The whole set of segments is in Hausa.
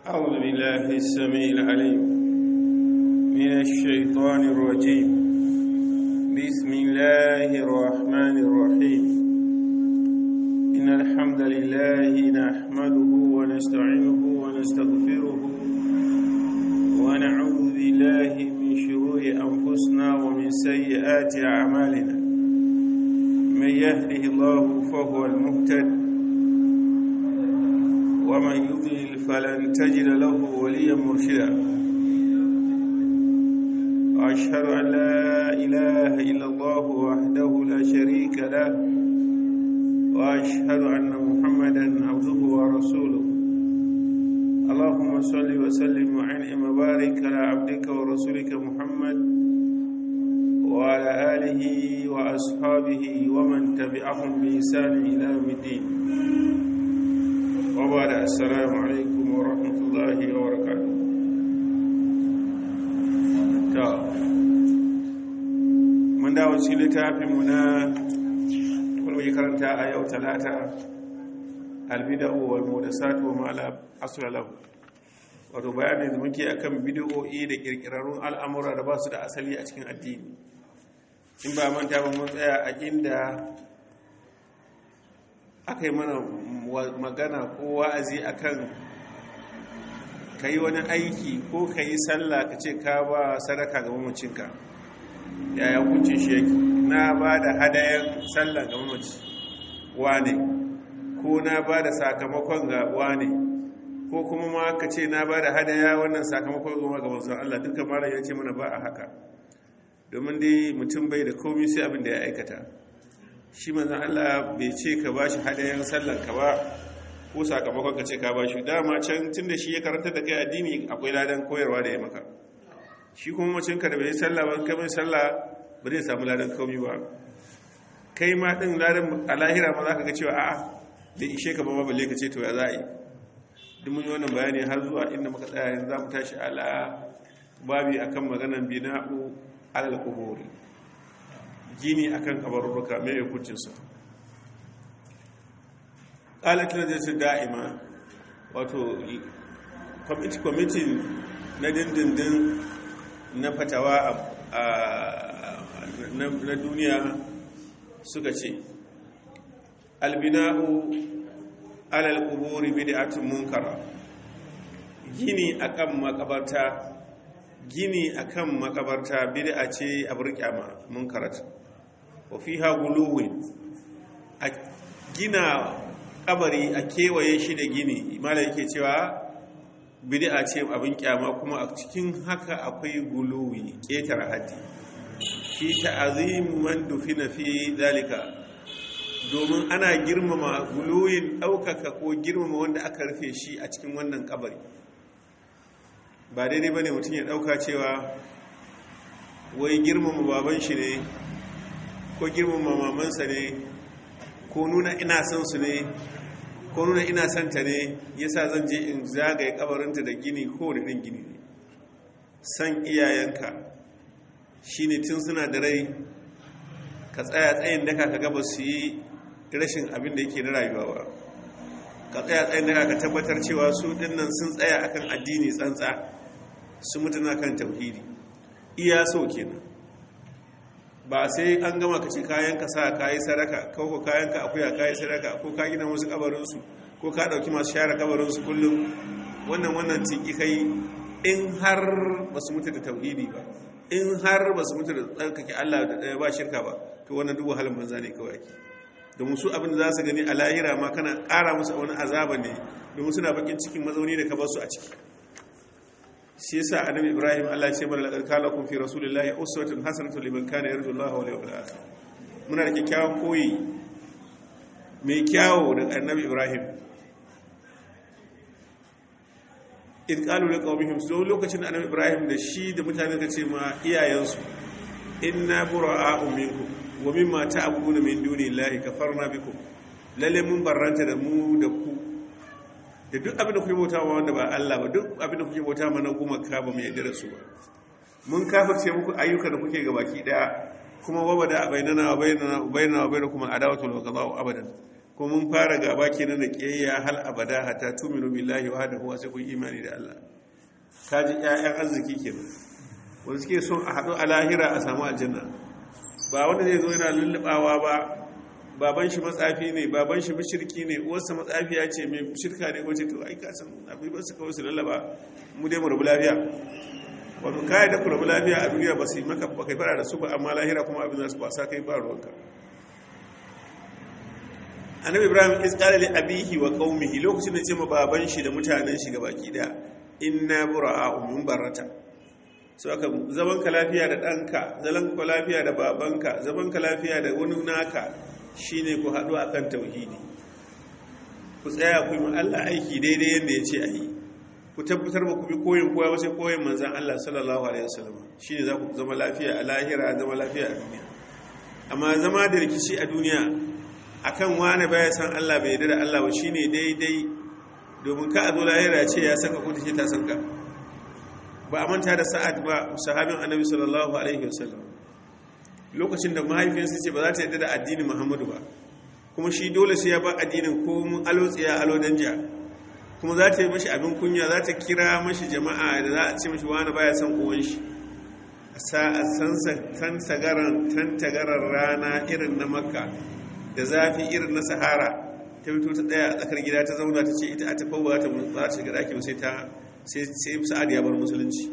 أعوذ بالله السميع العليم من الشيطان الرجيم بسم الله الرحمن الرحيم إن الحمد لله نحمده ونستعينه ونستغفره ونعوذ بالله من شرور أنفسنا ومن سيئات أعمالنا من يهده الله فهو المهتد ومن يضلل فلن تجد له وليا مرشدا واشهد ان لا اله الا الله وحده لا شريك له واشهد ان محمدا عبده ورسوله اللهم صل وسلم وعنهم وبارك على عبدك ورسولك محمد وعلى اله واصحابه ومن تبعهم باحسان الى يوم الدين وبعد السلام عليكم ورحمة الله وبركاته ta mun dawo cikin littafinmu na kulmi karanta a yau talata albida'u wal mudasatu wa ma'ala asra lahu wato bayanin da muke akan bid'o'i da kirkirarrun al'amura da ba su da asali a cikin addini in ba manta ba mun tsaya a inda aka yi mana magana ko wa'azi akan ka yi wani aiki ko ka yi sallah ka ce ka ba sadaka ga mamacinka yaya hukuncin shi yake na ba da hadayen sallah ga mamaci wane ko na ba da sakamakon ga wane ko kuma ma ka ce na ba da hadaya wannan sakamakon goma ga wanzan Allah duka mara ya ce mana ba a haka domin dai mutum bai da komi sai abin da ya aikata shi manzan Allah bai ce ka ba shi hadayen sallanka ba ko sakamakon ka ce ka ba shi dama can tun da shi ya karanta da kai addini akwai ladan koyarwa da ya maka shi kuma macinka da bai sallah ba kamar sallah ba zai samu ladan komi ba kai ma din ladan a lahira ma za ka ga cewa a'a bai ishe ka ba ma balle ka ce to ya za a yi duk mun yi wannan bayani har zuwa inda muka tsaya yanzu za mu tashi ala babi akan maganan bina'u alal kuburi gini akan kabarurruka mai hukuncinsa ƙalatin da su da'ima wato kwamitin na dindindin na fatawa na duniya suka ce albina'u alal kuburi bid'atun munkara gini akan makabarta gini akan makabarta bid'a ce a burkyama munkarat wa fiha guluwin a gina kabari a kewaye shi da gini malai yake cewa bid'a ce abin kyama kuma a cikin haka akwai guluwi ketare haddi shi ta'azim man dufina fi zalika domin ana girmama guluwin ɗaukaka ko girmama wanda aka rufe shi a cikin wannan kabari ba daidai ba ne mutum ya ɗauka cewa wai girmama baban shi ne ko girmama mamansa ne ko nuna ina son su ne ko nuna ina son ta ne yasa zan je in zagaye kabarinta da gini ko da ɗin gini ne san iyayenka shine tun suna da rai ka tsaya tsayin daka ka gaba su yi rashin abin da yake na rayuwa ba ka tsaya tsayin daka ka tabbatar cewa su dinnan sun tsaya akan addini tsantsa su mutuna kan tauhidi iya so kenan ba sai an gama ka ci kayan ka sa kayi sadaka ko ko kayan ka akuya kayi sadaka ko ka gina wasu kabarin su ko ka dauki masu share kabarin su kullum wannan wannan tiki kai in har ba su mutu da tauhidi ba in har ba su mutu da tsarkake Allah da ba shirka ba to wannan duk wahalan banza ne kawai ake domin su abin da za su gani a lahira ma kana ƙara musu wani azaba ne domin suna bakin cikin mazauni da ka bar su a ciki shi yasa annabi ibrahim Allah ya ce mana laqad kana lakum fi rasulillahi uswatun hasanatun liman kana yarju Allah wal yawmil akhir muna da kyakkyawan koyi mai kyawo da annabi ibrahim in qalu liqawmihim so lokacin annabi ibrahim da shi da mutane ka ce ma iyayensu inna bura'a'u minkum wa mimma ta'buduna min dunillahi kafarna bikum lalle mun barranta da mu da ku da duk abin da kuke bauta ma wanda ba Allah ba duk abin da kuke bauta ma na gumaka ba mu yarda da su ba mun kafirce muku ayyuka da kuke ga baki daya kuma wabada bainana wa bainana wa bainana wa bainakum adawatu wal qada'u abadan ko mun fara gaba kenan da kiyayya hal abada hatta tuminu billahi wahdahu sai kun imani da Allah kaji ƴaƴan arziki kenan wanda suke son a haɗu a lahira a samu aljanna ba wanda zai zo yana lullubawa ba baban shi matsafi ne baban shi mashirki ne uwarsa matsafiya ce mai shirka ne wace to ai ka san abin ba su kawai su lallaba mu dai mu rabu lafiya wato kai da ku rabu lafiya a duniya ba su yi maka ba kai fara da su ba amma lahira kuma abin za su kwasa kai ba ruwanka annabi ibrahim is qala li abihi wa qaumihi lokacin da ce ma baban shi da mutanen shi gabaki da inna bura'a min barata so aka zaman ka lafiya da danka zaman ka lafiya da babanka zaman ka lafiya da wani naka shine ku haɗu akan tauhidi ku tsaya ku yi Allah aiki daidai yadda ya ce a yi ku tabbatar ba ku bi koyin koya wasu koyin manzan Allah sallallahu alaihi wasallam shine za ku zama lafiya a lahira zama lafiya a duniya amma zama da rikici a duniya akan wani baya san Allah bai yarda da Allah ba shine daidai domin ka a zo lahira ce ya saka ku take ta sanka ba a manta da sa'ad ba sahabin annabi sallallahu alaihi wasallam lokacin da mahaifinsa ce ba za ta yarda da addinin Muhammadu ba kuma shi dole sai ya ba addinin ko mun alo tsiya alo danja kuma za ta yi mashi abin kunya za ta kira mashi jama'a da za a ce mashi wani baya son uwan shi a san tagarar rana irin na makka da zafi irin na sahara ta fito ta tsaya a tsakar gida ta zauna ta ce ita a tafi ba ta za ta shiga daki sai ta sai sa'ad ya bar musulunci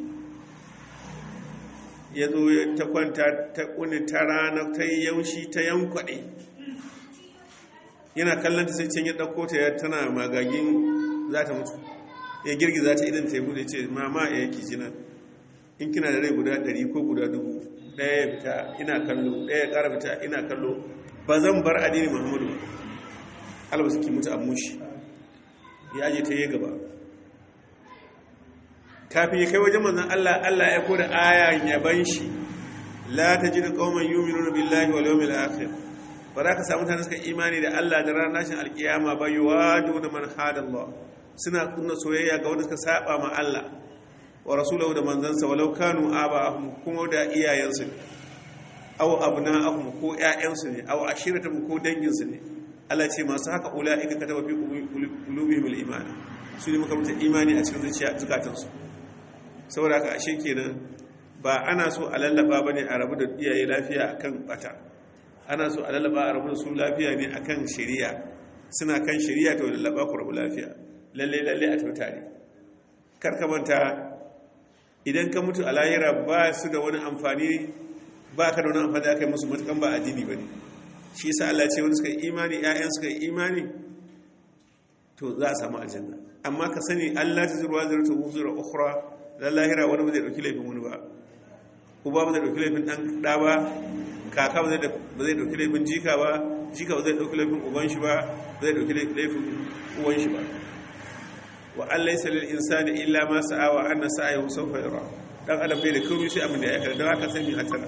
ya zo ta kwanta ta kuni ta rana ta yi yaushi ta yankwaɗe yana kallon ta sai can ya ɗauko ta ya tana magagin za ta mutu ya girgiza ta idan ta yi bude ce mama ya yake jina in kina da rai guda ɗari ko guda dubu ɗaya ya fita ina kallo ɗaya ya ƙara fita ina kallo ba zan bar addini muhammadu alba suke mutu a mushi ya aje ta yi gaba kafin ya kai wajen manzan allah allah ya koda aya yaban shi la ta ji da ƙauman yuminuna billahi wal yawmil akhir ba za ka samu mutane suka imani da Allah da ranar nashin alkiyama ba yi wadu da man hadallah suna kunna soyayya ga wanda suka saba ma Allah wa rasulahu da manzansa walau kanu aba'ahum kuma da iyayensu ne aw abna'ahum ko ƴaƴansu ne aw ashiratuhum ko danginsu ne Allah ce masu haka ulaika kataba fi qulubihim al-iman su ne muka mutu imani a cikin zuciya zukatansu saboda haka ashe kenan ba ana so a lallaba bane a rabu da iyaye lafiya akan bata ana so a lalaba a rabu su lafiya ne akan shari'a suna kan shari'a to lalaba ku rabu lafiya lalle lalle a tafi tare karkamanta idan ka mutu a lahira ba su da wani amfani ba ka da wani amfani da aka yi musu matukan ba addini ba ne shi yasa Allah ce wani suka yi imani ƴaƴan suka yi imani to za a samu aljanna amma ka sani Allah ta zurwa zurta wuzura ukhra la lahira wani ba zai dauki laifin wani ba uba ba zai dauki laifin dan da ba kaka ba zai dauki laifin jika ba jika ba zai dauki laifin uban shi ba ba zai dauki laifin uwan shi ba wa an laysa lil insani illa ma sa'a wa anna sa'ahu sawfa yura dan adam bai da komai sai abin da ya aikata don haka sai mu hatara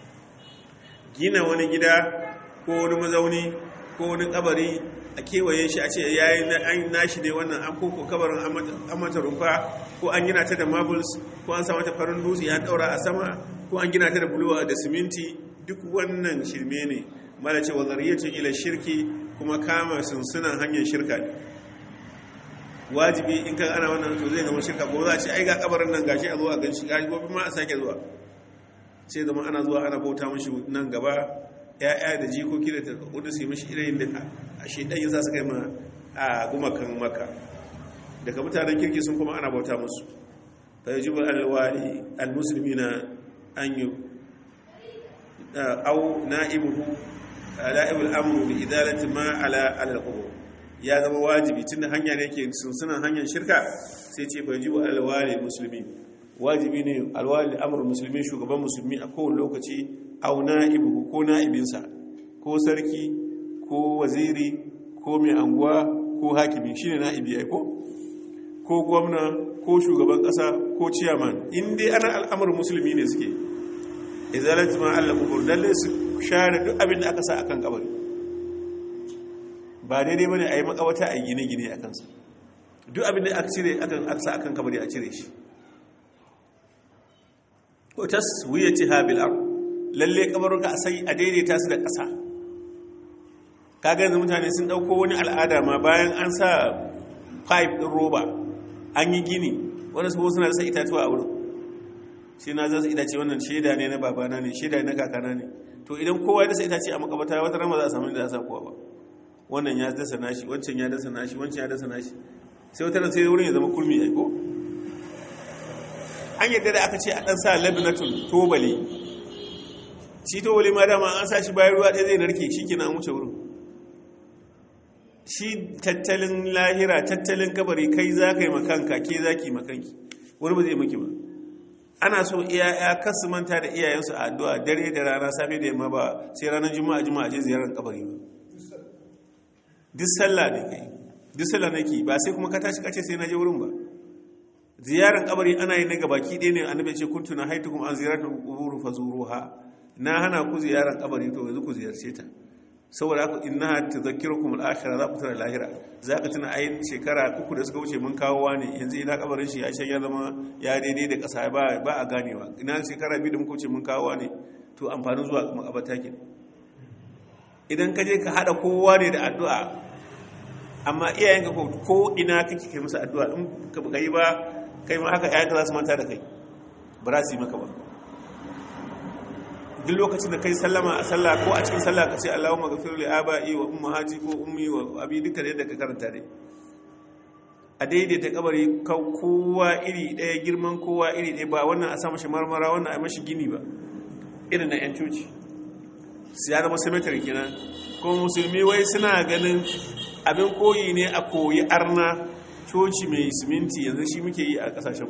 gina wani gida ko wani mazauni ko wani kabari a kewaye shi a ce yayi an nashi ne wannan an koko kabarin an mata rumfa ko an gina ta da marbles ko an sa mata farin dutse ya daura a sama ko an gina ta da buluwa da siminti duk wannan shirme ne mala ce wa zariyatun ila shirki kuma kama sunsunan hanyar shirka ne wajibi in kan ana wannan to zai zama shirka ko za a ce ai ga kabarin nan gashi a zo a ganshi gashi gobe ma a sake zuwa sai zama ana zuwa ana bauta mashi nan gaba ya'ya da jikoki da kudu su yi mashi irin da a shedan yasa suka yi ma a gumakan maka daga mutanen kirki sun kuma ana bauta musu fa yajibu al-wali al-muslimina an yi au na'ibuhu la'ibul amru bi idalati ma ala al-qubur ya zama wajibi tunda hanya ne yake sunsunan hanyar shirka sai ce bai ji wa alwali musulmi wajibi ne alwali amru musulmi shugaban musulmi a kowane lokaci au na'ibuhu ko na'ibinsa ko sarki ko waziri ko mai anguwa ko hakimi shine na'ibi ai ko ko gwamna ko shugaban kasa ko ciyaman in dai ana al'amarin musulmi ne suke izalatu ma Allah kubur dalle su share duk abin da aka sa akan kabari ba daidai bane ayi makawata ayi gine-gine akan sa duk abin da aka cire akan aka sa akan kabari a cire shi ko taswiyati habil ard lalle kabaruka a sai a daidaita su da ƙasa kaga yanzu mutane sun dauko wani al'ada ma bayan an sa pipe din roba an yi gini wani su suna dasa itatuwa a wurin sai na zasa itace wannan shaida ne na babana ne shaida ne na kakana ne to idan kowa ya dasa itace a makabata wata rama za a samu da za a sa kowa ba wannan ya dasa nashi wancan ya dasa nashi wancan ya dasa nashi sai wata sai wurin ya zama kulmi ai ko an yadda da aka ce a dan sa labinatul tobali shi tobali ma dama an sa shi bayan ruwa ɗaya zai narke shi kina an wuce wurin shi tattalin lahira tattalin kabari kai za ka yi makanka ke za ki makanki wani ba zai maki ba ana so iyaya kasu manta da iyayensu a addu'a dare da rana safe da yamma ba sai ranar juma'a juma'a je ziyarar kabari ba duk sallah ne kai duk sallah nake ba sai kuma ka tashi kace sai na je wurin ba ziyarar kabari ana yi ne ga baki ɗaya ne annabi ce kuntu na haitukum an ziyaratul qubur fazuruha na hana ku ziyarar kabari to yanzu ku ziyarce ta saboda haka inna tadhakkirukum al-akhirah za ku tana lahira za ka tuna ayin shekara uku da suka wuce mun kawo ne yanzu ina kabarin shi ya shan ya zama ya daidai da kasa ba ba a ganewa ina shekara biyu da muka wuce mun kawo ne to amfanin zuwa makabata ke idan ka je ka hada kowa ne da addu'a amma iyayenka ko ina kake kai musu addu'a in ka yi ba kai ma haka ƴaƴanka za su manta da kai ba za su yi maka ba duk lokacin da kai sallama a sallah ko a cikin sallah ka ce Allahumma ghafir li aba'i wa ummahati ko ummi wa abi duka da yadda ka karanta dai a daidaita kabari kowa iri ɗaya girman kowa iri ɗaya ba wannan a sa mashi marmara wannan a mashi gini ba irin na 'yan coci su ya zama cemetery kenan kuma musulmi wai suna ganin abin koyi ne a koyi arna coci mai siminti yanzu shi muke yi a kasashen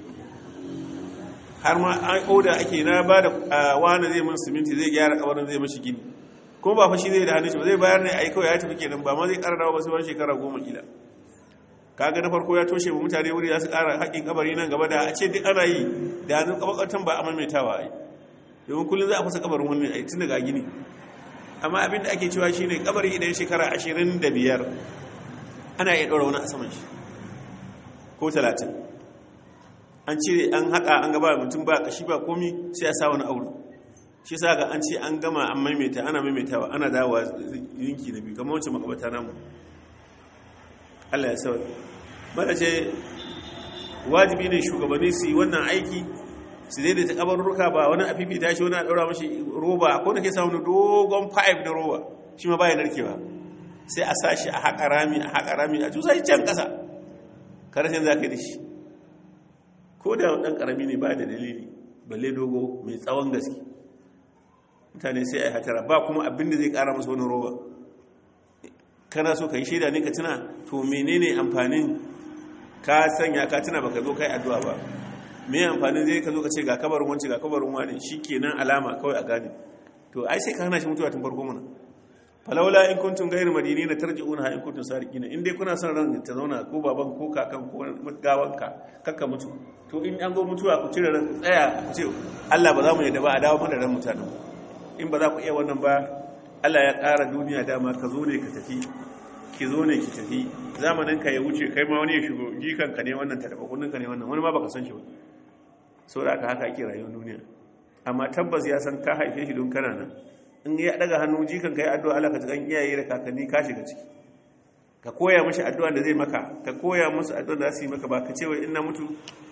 har ma an oda ake na ba da wani zai mun siminti zai gyara kabarin zai mashi gini kuma ba fashi zai da hannun shi ba zai bayar ne a yi kawai ya tafi kenan ba ma zai ƙara dawa ba sai wani shekara goma kila kaga na farko ya toshe mu mutane wuri za su ƙara haƙƙin kabari nan gaba da a ce duk ana yi da hannun kabakatan ba a maimaitawa ai domin kullum za a fasa kabarin wani ai tun daga gini amma abin da ake cewa shine kabari idan shekara ashirin da biyar ana iya ɗora wani a saman shi ko talatin an cire an haƙa an gaba mutum ba kashi ba komi sai a sa wani aure shi sa ga an ce an gama an maimaita ana maimaitawa ana dawowa yinki na biyu kamar wancan makabata namu Allah ya sauwa mada ce wajibi ne shugabanni su yi wannan aiki su daidaita kabarurruka ba wani a fifita shi wani a ɗaura mashi roba ko da ke samu dogon pipe da roba shi ma baya narkewa sai a sashi a haƙa rami a haƙa rami a cusa shi can ƙasa karashin za ka yi da shi ko da ɗan ƙarami ne ba da dalili balle dogo mai tsawon gaske mutane sai a yi hatara ba kuma abin da zai ƙara masa wani roba kana so ka yi shaida ne ka tuna to menene amfanin ka sanya ka tuna baka zo kai addu'a ba me amfanin zai ka zo ka ce ga kabarin wance ga kabarin wani shikenan alama kawai a gane to ai sai ka hana shi mutuwa tun farko mana falawla in kuntum ghayr madinina tarji'una in kuntum sariqina in dai kuna son ran ta zauna ko baban ko kakan ko gawanka kakka mutu to in an zo mutuwa ku cire ran tsaya ku ce Allah ba za mu yadda ba a dawo mana ran mutanen in ba za ku iya wannan ba Allah ya ƙara duniya dama ka zo ne ka tafi ki zo ne ki tafi zamanin ka ya wuce kai ma wani ya shigo jikan ka ne wannan ta taba kunnin ka ne wannan wani ma baka san shi ba saboda haka haka ake rayuwar duniya amma tabbas ya san ka haife shi don kana nan in ya daga hannu jikan kai addu'a Allah ka ji kan iyaye da kakanni ka shiga ciki ka koya mashi addu'a da zai maka ka koya musu addu'a da su yi maka ba ka ce wai ina mutu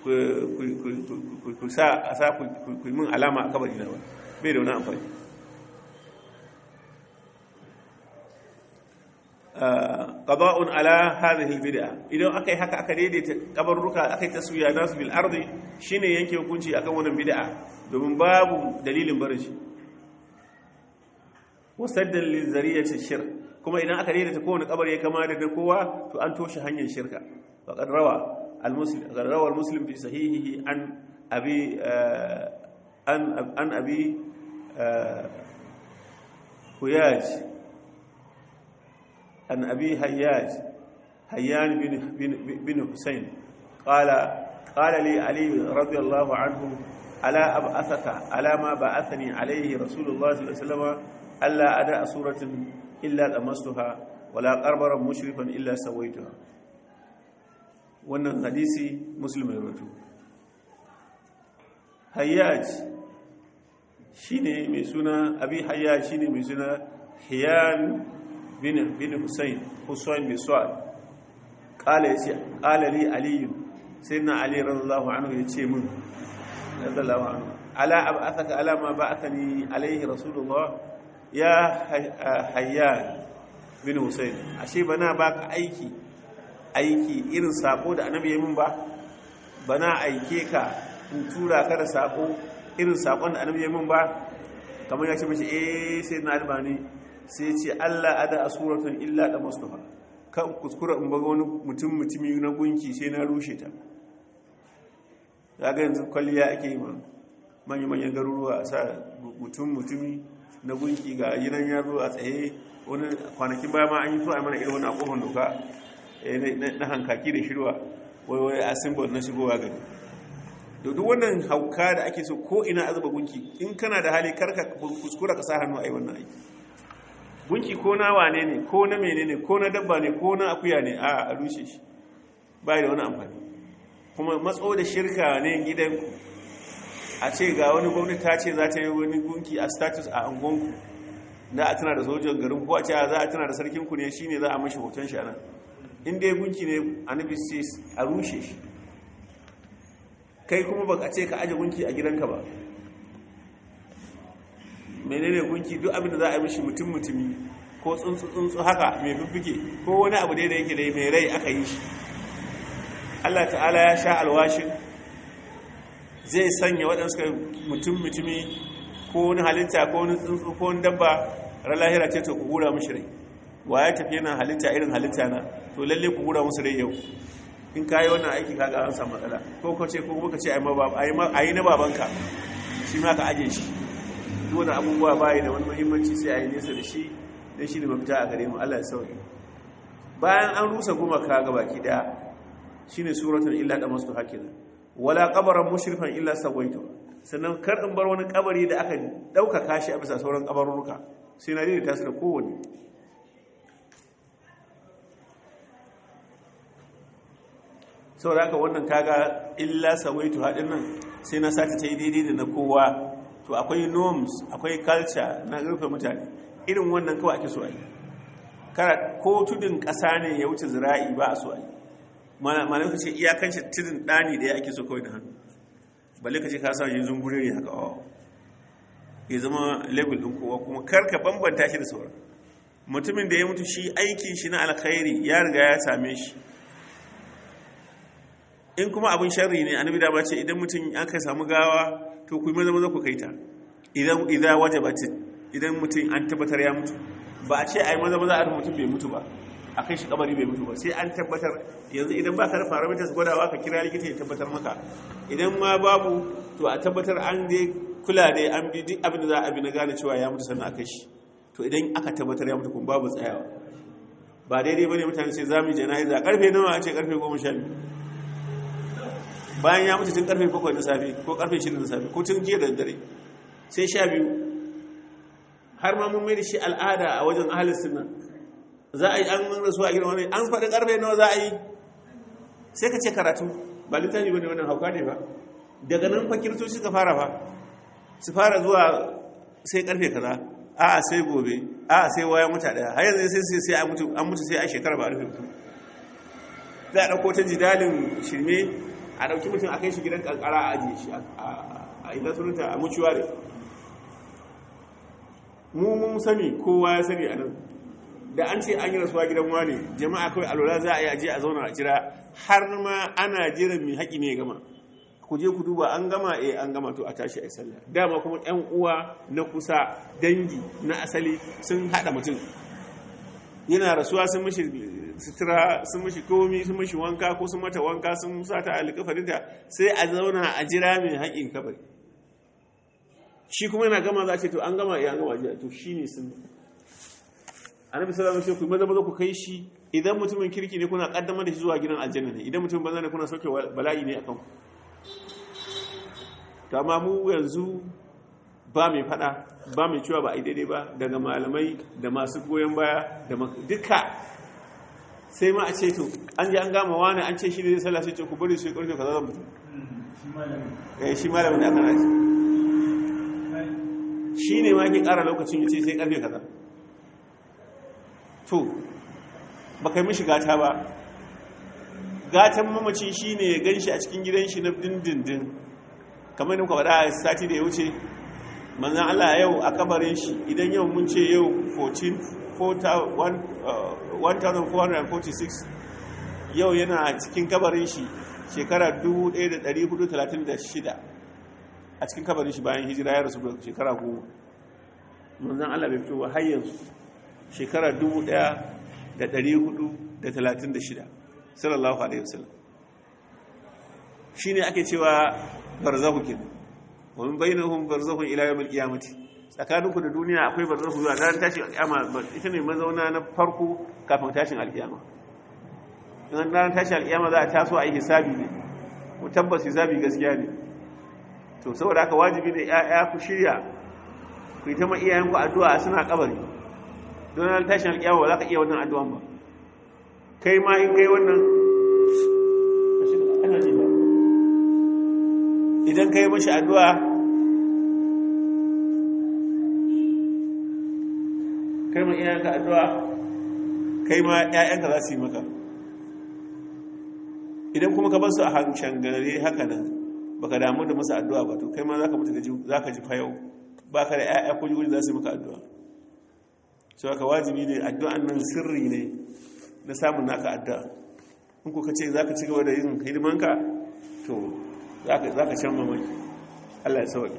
ku sa a sa ku yi min alama a kabari na ba bai da wani amfani qada'un ala hadhihi albid'a idan akai haka aka daidaita kabarruka akai taswiya nasu bil ardi shine yanke hukunci akan wannan bid'a domin babu dalilin barin shi wasaddan lizariyati shirk kuma idan aka daidaita kowane kabari ya kama da kowa to an toshe hanyar shirka faqad rawa al-muslim qad rawa al-muslim fi sahihihi an abi an an abi huyaj an abi hayyaj hayyan bin bin husayn qala qala li ali radiyallahu anhu ala ab'athaka ala ma ba'athani alayhi rasulullah sallallahu alaihi wasallam alla ada suratin illa damastuha wala qarbaran mushrifan illa sawaituha wannan hadisi muslim ya rawaito hayyaj shine mai suna abi hayyaj shine mai suna hiyan bin bin Husayn Husayn bin Su'ad qala yace qala li Ali sayyidina Ali radiyallahu anhu yace min radiyallahu anhu ala ab'athaka ala ma ba'athani alayhi rasulullah ya hayyan bin Husayn ashe bana baka aiki aiki irin sako da annabi ya min ba bana aike ka in tura ka da sako irin sakon da annabi ya min ba kamar ya ce mace eh sai na albani sai ce Allah ada asuratun illa da mustafa kan kuskura in baga wani mutum mutumi na gunki sai na rushe ta ga yanzu kwalliya ake yi ma manyan manyan garuruwa a sa mutum mutumi na gunki ga yinan yaro a tsaye wani kwanakin baya ma an yi so a mana irin wani akofan doka na hankaki da shirwa wai wai a symbol na shigowa gari da duk wannan hauka da ake so ko ina azuba gunki in kana da hali karka kuskura ka sa hannu a yi wannan aiki gunki ko na wane ne ko na mene ne ko na dabba ne ko na akuya ne a a rushe shi ba da wani amfani kuma matso da shirka ne gidanku a ce ga wani gwamnati ta ce za ta yi wani gunki a status a angonku da a tana da sojan garin ko a ce za a tana da sarkinku ne shine za a mashi hoton shi anan in dai gunki ne annabi sai a rushe shi kai kuma baka ce ka aje gunki a gidanka ba menene gunki duk abin da za a yi mishi mutum mutumi ko tsuntsu tsuntsu haka mai bibbige ko wani abu da yake da mai rai aka yi shi Allah ta'ala ya sha alwashin zai sanya waɗansu mutum mutumi ko wani halitta ko wani tsuntsu ko wani dabba ran lahira ce to ku hura mishi rai wa ya tafi yana halitta irin halitta na to lalle ku hura musu rai yau in kayi wannan aiki kaga an samu matsala ko ko ce ko kuma ka ce a yi na babanka shi ma ka aje shi duk wani abubuwa bayi da wani muhimmanci sai a yi nesa da shi don shi ne mafita a gare mu Allah ya sauke bayan an rusa gumaka ga baki daya shine suratul illa da masu hakina wala qabaran mushrifan illa sawaitu sannan kar in bar wani kabari da aka dauka kashi a bisa sauran kabarurruka sai na daidaita su da kowanne sau da aka wannan kaga illa sawaitu haɗin nan sai na sati ta yi daidai da na kowa to akwai norms akwai culture na rufe mutane irin wannan kawai ake so a yi kara ko tudun ƙasa ne ya wuce zira'i ba a so a yi malam ka ce iyakanci tudun ɗani da ya ake so kawai da hannu balle ka ce ka sa yin zungure ne haka awa ya zama level ɗin kowa kuma karka bambanta shi da sauran mutumin da ya mutu shi aikin shi na alkhairi ya riga ya same shi in kuma abin sharri ne annabi da ba ce idan mutum an kai samu gawa to ku yi maza maza ku kai ta idan idan wajabat idan mutum an tabbatar ya mutu ba a ce ai maza maza a mutum bai mutu ba a kai shi kabari bai mutu ba sai an tabbatar yanzu idan ba ka da parameters gwadawa ka kira likita ya tabbatar maka idan ma babu to a tabbatar an dai kula dai an bi duk abin da za a bi na gane cewa ya mutu sannan a kai shi to idan aka tabbatar ya mutu kuma babu tsayawa ba daidai bane mutane sai zamu jana'iza karfe nawa a ce karfe 12 bayan ya mutu tun karfe 7 na safe ko karfe 6 na safe ko tun jiya da dare sai 12 har ma mun mai da shi al'ada a wajen ahalin sunna za a yi an rasu a gidan wani an faɗi karfe nawa za a yi sai ka ce karatu ba littafi bane wannan hauka ne ba daga nan fa kiristoci suka fara fa su fara zuwa sai karfe kaza a sai gobe a sai waya muta daya har yanzu sai sai an mutu an mutu sai a shekara ba a rufe mutu za a dauko ta jidalin shirme a dauki mutum a kai shi gidan kankara a ajiye shi a ina sunanta a mutuware mu mun sani kowa ya sani a nan da an ce an yi rasuwa gidan wani jama'a kawai alwala za a yi aje a zauna a jira har ma ana jiran mai haƙi ne ya gama ku je ku duba an gama eh an gama to a tashi a sallah dama kuma ƴan uwa na kusa dangi na asali sun hada mutum yana rasuwa sun mishi sutura sun mishi komi sun mishi wanka ko sun mata wanka sun sa ta alƙafarinta sai a zauna a jira mai haƙin kabari shi kuma yana gama za a ce to an gama ya gama jiya to shine sun annabi sallallahu alaihi wasallam ku maza maza ku kai shi idan mutumin kirki ne kuna kaddamar da shi zuwa gidan aljanna ne idan mutumin banza ne kuna sauke bala'i ne akan ku to amma mu yanzu ba mai fada ba mai cewa ba a yi daidai ba daga malamai da masu goyon baya da duka sai ma a ce to an ji an gama wani an ce shi ne zai sallah sai ce ku bari su yi karfe kaza zan mutu eh shi malamin da aka nashi shi ne ma ke kara lokacin ya ce sai karfe kaza to ba kai mishi gata ba gatan mamaci shi ne ya gan shi a cikin gidan shi na dindindin kamar da muka faɗa a sati da ya wuce manzan Allah yau a kabarin shi idan yau mun ce yau 1446 yau yana cikin kabarin shi shekara 1436 a cikin kabarin shi bayan hijira ya rasu da shekara goma manzan Allah bai fito ba har yanzu shekara 1436 sallallahu alaihi wasallam shine ake cewa barzahu kenan wa min bainahum barzakhun ila yawmil qiyamati tsakaninku da duniya akwai barzakhu zuwa ran tashin alkiyama ita ne mazauna na farko kafin tashin alkiyama in ran tashin alkiyama za a taso a yi hisabi ne mu tabbas hisabi gaskiya ne to saboda haka wajibi ne ƴaƴa ku shirya ku yi ta ma iyayenku addu'a suna kabari don ran tashin alkiyama ba za ka iya wannan addu'an ba kai ma in kai wannan idan kai mashi addu'a kai ma iyayenka addu'a kai ma ‘ya'yanka za su yi maka idan kuma ka bar su a hancin gare haka nan ba ka damu da masa addu'a ba to kai ma za ka mutu za ka ji fayau ba ka da ‘ya'ya ko jiguri za su yi maka addu'a su haka wajibi ne addu'an nan sirri ne na samun naka addu'a in ku ka ce za ka ci gaba da yin hidimanka to za ka can mamaki Allah ya sauƙi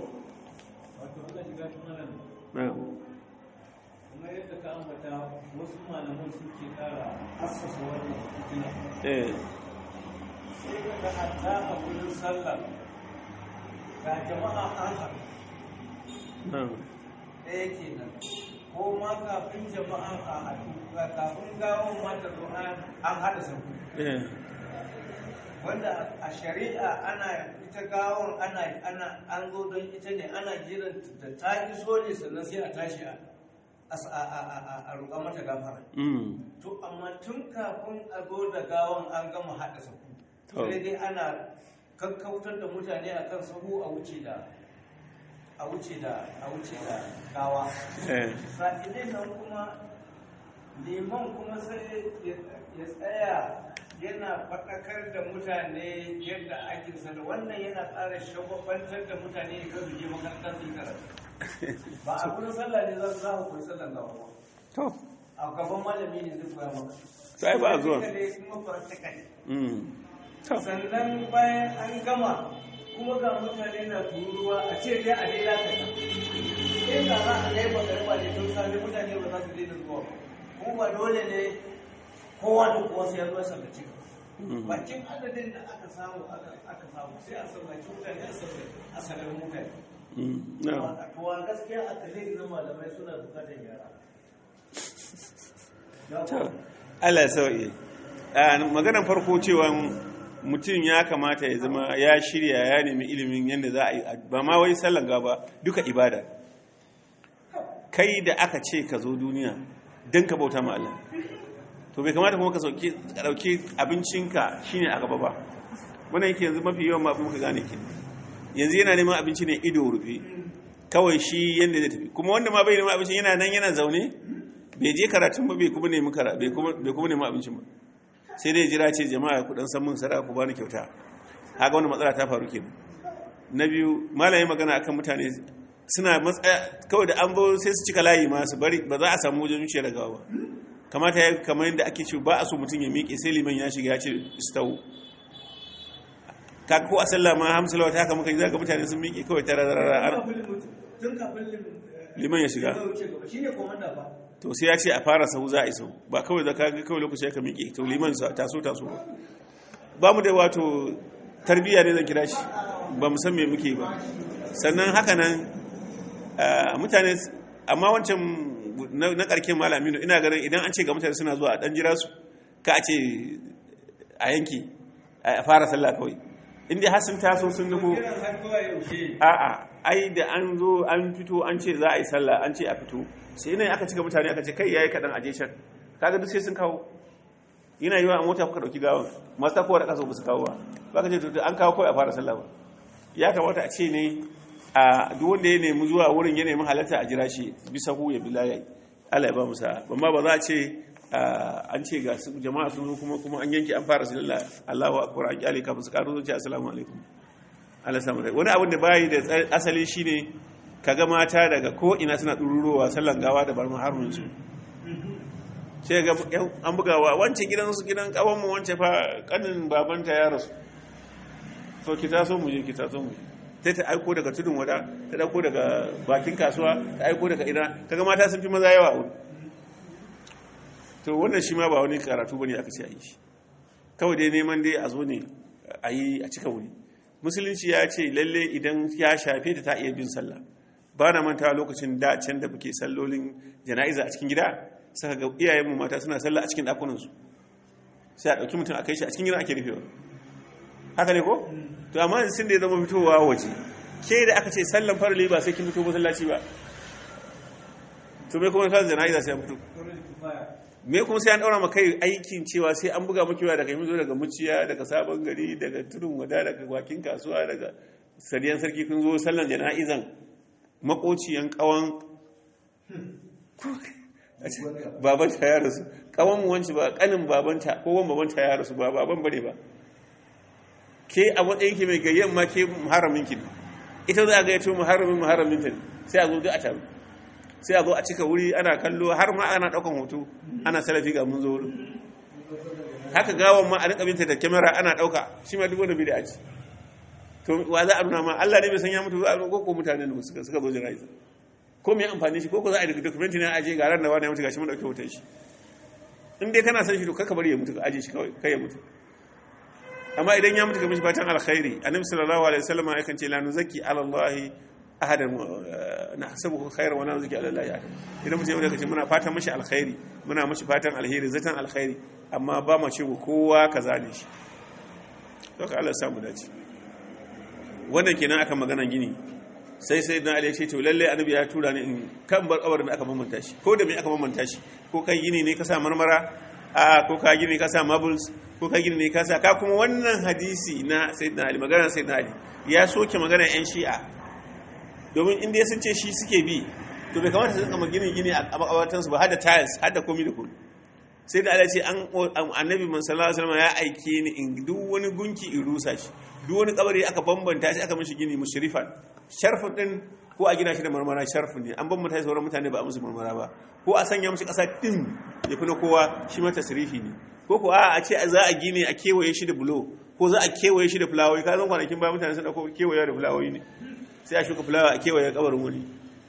kuma yadda ka ambata wasu malaman suke kara assasa wannan fitina eh sai ka ga hatta a wurin sallah ga jama'a an haɗu na'am ɗaya kenan ko ma kafin jama'a a haɗu ga kafin gawon mata zo an haɗa sabu eh wanda a shari'a ana ita gawon ana ana an zo don ita ne ana jiran da ta iso ne sannan sai a tashi a a- a- a- a roƙa mata gafara mm to amma tun kafin a zo da gawon an gama haɗa sahu To. sai dai ana kakkautar da mutane a kan sahu a wuce da a wuce da a wuce da gawa eh sa'ilin nan kuma liman kuma sai ya ya tsaya yana faɗakar da mutane yadda ake sana wannan yana ƙara shagwabantar da mutane da su je makarantar su yi karatu ba a kudin sallah ne za su za ku koyi sallan gawa ba to a gaban malami ne zai koya maka Sai ba a zuwa. Sai dai kuma practical. mm to sannan bayan an gama kuma ga mutane na tururuwa a ce dai a dai lakata in ka za a kai magarba ne tun sami mutane ba za su daina zuwa ba kuma ba dole ne kowa da kowa sai ya zo ya sallaci ka Mm. bakin adadin da aka samu aka aka samu sai a sallaci mutane a sallaci a sallaci mutane mm na'am to a gaskiya a kalli na malamai suna bukatar yara to Allah ya sauke a maganar farko cewa mutum ya kamata ya zama ya shirya ya nemi ilimin yadda za a yi ba ma wai sallan gaba duka ibada kai da aka ce ka zo duniya don ka bauta ma Allah to bai kamata kuma ka sauke ka dauki abincinka shine a gaba ba wannan yake yanzu mafi yawan mafi muka gane ke yanzu yana neman abinci ne ido rufe kawai shi yadda zai tafi kuma wanda ma bai neman abincin yana nan yana zaune bai je karatun ba bai kuma nemi kara bai kuma bai kuma nemi abincin ba sai dai jira ce jama'a ku dan san mun sadaka ku bani kyauta haka wannan matsala ta faru kenan na biyu malamin magana akan mutane suna matsaya kawai da an bo sai su cika layi ma su bari ba za a samu wajen wuce daga ba kamata ya kamar yadda ake ce ba a so mutum ya miƙe sai liman ya shiga ya ce istawu ka ko a sallah ma hamsalawa ta haka muka yi zaga mutane sun miƙe kawai tara tara tun kafin liman ya shiga shi ne komanda ba to sai ya ce a fara sahu za a iso ba kawai da kaga kawai lokaci ya ka miƙe to liman sa taso taso ba mu da wato tarbiyya ne zan kira shi ba mu san me muke ba sannan haka nan ah, mutane amma wancan na na karkin malamino ina ganin idan an ce ga mutane suna zuwa a dan jira su ka a ce a yanki a fara sallah kawai inda har sun taso sun nufo kiran har zuwa yaushe a'a ai da an zo an fito an ce za a yi sallah an ce a fito sai ne aka cika mutane aka ce kai yayi kadan aje can kaga duk sai sun kawo yana yiwa a mota kuka dauki gawan masu tafowa da kasa ba su kawo ba ba ka ce to an kawo kawai a fara sallah ba ya kamata a ce ne a duk wanda ya nemi zuwa wurin ya nemi halarta a jira shi bisa hu ya bi layi Allah ya ba mu sa'a amma ba za a ce an ce ga jama'a sun zo kuma kuma an yanke an fara sallah Allahu akbar an kyale kafin su karo zuciya assalamu alaikum Allah samu wani abin da bayi da asali shine kaga mata daga ko ina suna ɗururowa sallan gawa da barma harumin su sai ga an bugawa wancan gidan su gidan kawan mu wancan fa kanin babanta ya rasu so ki taso mu je ki taso mu sai ta aiko daga tudun wada ta dauko daga bakin kasuwa ta aiko daga ina kaga mata sun fi maza yawa a wuri to wannan shi ma ba wani karatu bane aka ce a yi shi kawai dai neman dai a zo ne a yi a cika wuri musulunci ya ce lalle idan ya shafe ta ta iya bin sallah ba na manta lokacin da can da muke sallolin jana'iza a cikin gida saka ga iyayenmu mata suna sallah a cikin ɗakunansu sai a ɗauki mutum a kai shi a cikin gida ake rufewa haka ne ko to amma sun da ya zama fitowa waje ke da aka ce sallan farali ba sai kin fito masallaci ba to me kuma sallan jana'iza sai an fito me kuma sai an daura maka aikin cewa sai an buga maki wa daga yanzu daga muciya daga sabon gari daga tudun wada daga wakin kasuwa daga sadiyan sarki kun zo sallan jana'izan makociyan kawan babanta ya rasu kawan mu wanci ba kanin babanta ko wan babanta ya rasu ba baban bare ba ke a matsayin ki mai gayyan ma ke muharramin ki ita za a ga yato muharramin muharramin ta sai a zo duk a taru sai a zo a cika wuri ana kallo har ma ana daukan hoto ana salafi ga mun zo wurin haka gawan ma a rika binta da kyamara ana dauka shi ma duk wanda bid'a ce to wa za a nuna ma Allah ne bai san ya mutu ba ko ko mutanen da suka suka zo jira'iza ko me amfani shi ko ko za a yi document ne a aje ga ran da wani ya mutu gashi mun dauke hoton shi in dai kana san shi to kaka bari ya mutu ka aje shi kawai kai ya mutu amma idan ya mutu ka mishi fatan alkhairi annabi sallallahu alaihi wasallam ya kan ce la nuzaki ala allah ahadan nahsabuhu khairan wa la nuzaki ala allah ahadan idan mutum ya kace muna fatan mishi alkhairi muna mishi fatan alheri zatan alkhairi amma ba ma ce kowa kaza ne shi to ka Allah ya samu dace wannan kenan aka magana gini sai sai na ali ya ce to lalle annabi ya tura ni in kan bar kabarin da aka bambanta shi ko da me aka bambanta shi ko kai gini ne ka sa marmara a ko ka gini ka sa marbles ko ka gini ne ka sa ka kuma wannan hadisi na sayyidina ali magana sayyidina ali ya soke magana yan shi'a domin inda sun ce shi suke bi to bai kamata su kama gini gini a makabartansu ba hada tiles hada komi da komi sai da Allah ce an annabi man sallallahu alaihi wasallam ya aike ni in duk wani gunki in rusa shi duk wani kabari aka bambanta shi aka mishi gini mushrifan sharfin din ko a gina shi da marmara sharfin ne an bambanta shi sauran mutane ba a musu marmara ba ko a sanya musu kasa din ya fi na kowa shi ma tasrifi ne ko ko a ce za a gine a kewaye shi da bulo ko za a kewaye shi da fulawoyi ka zan kwanakin ba mutane sun dauko kewaye da fulawoyi ne sai a shuka fulawa a kewaye kabarin wani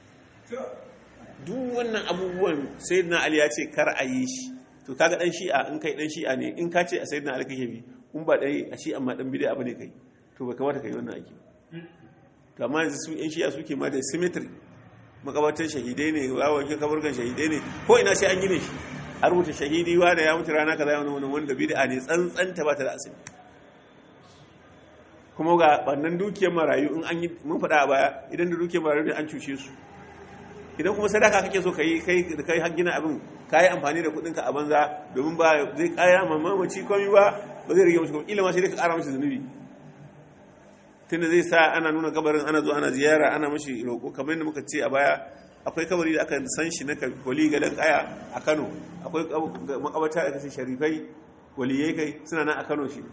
duk wannan abubuwan sayyidina ali ya ce kar a yi shi to kaga dan shi'a in kai dan shi'a ne in ka ce a sayyidina ali kake bi in ba dai a shi amma dan bid'a bane kai to bai kamata kai wannan aiki to amma yanzu su yan shi'a suke ma da symmetry makabartan shahidai ne wawakin kaburgan shahidai ne ko ina sai an gine shi a rubuta shahidi wa da ya mutu rana kaza wani wani wanda bid'a ne tsantsanta ba ta da asali kuma ga bannan dukiyar marayu in an yi mun faɗa a baya idan da dukiyar marayu ne an cuce su idan kuma sadaka kake so kai kai kai har gina abin kai amfani da kudinka a banza domin ba zai kaya mamaci komai ba ba zai rage mashi kuma ilima sai dai ka kara mashi zunubi tunda zai sa ana nuna kabarin ana zo ana ziyara ana mashi roƙo kamar yadda muka ce a baya akwai kabari da aka san shi na wali gadan kaya a Kano akwai makabarta da kace sharifai waliyai kai suna nan a Kano shi